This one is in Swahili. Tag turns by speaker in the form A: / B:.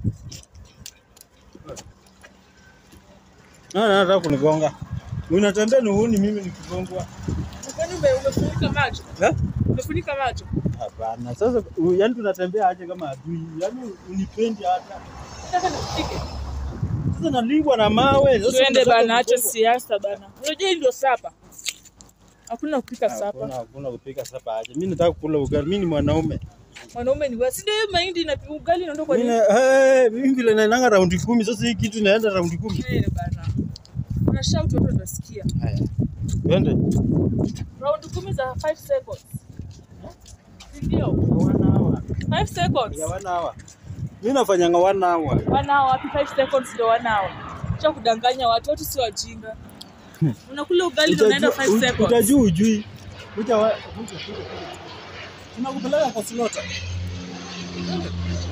A: Na nataka kunigonga. Unatembea ni huni mimi nikigongwa.
B: Kwani ume- umefunika macho?
A: Eh?
B: Umefunika macho?
A: Hapana. Sasa u- yaani tunatembea aje kama adui? Yaani unipendi hata.
B: Nataka nikupike.
A: Sasa nalibwa na mawe. Sasa
B: Tuende
A: unataka
B: bana, acha
A: kunigongwa.
B: siasa bana. Unajua hii ndio sapa. Hakuna kupika
A: Hakuna
B: sapa.
A: hakuna kupika sapa aje. Mimi nataka kula ugali. Mimi ni mwanaume.
B: Mwanaume ni wewe. Si ndio hiyo mahindi na ugali inaondoka kwa
A: Mimi
B: nini?
A: na- eh, mimi vile naendanga raundi kumi. Sasa hii kitu inaenda raundi kumi.
B: Eh bana. Una shout watu watasikia.
A: Haya. Twende.
B: Round kumi za 5 seconds. Si Ndio.
A: One hour.
B: 5 seconds.
A: Ya one hour. Mimi nafanyanga one hour.
B: One hour, wapi 5 seconds ndio one hour. Acha kudanganya watu, watu si wajinga. Unakula ugali ndio unaenda 5
A: Utajua-
B: seconds.
A: Utajua ujui. Kuja wa- kuja, kuja, kuja. Tunakupeleka kwa slota.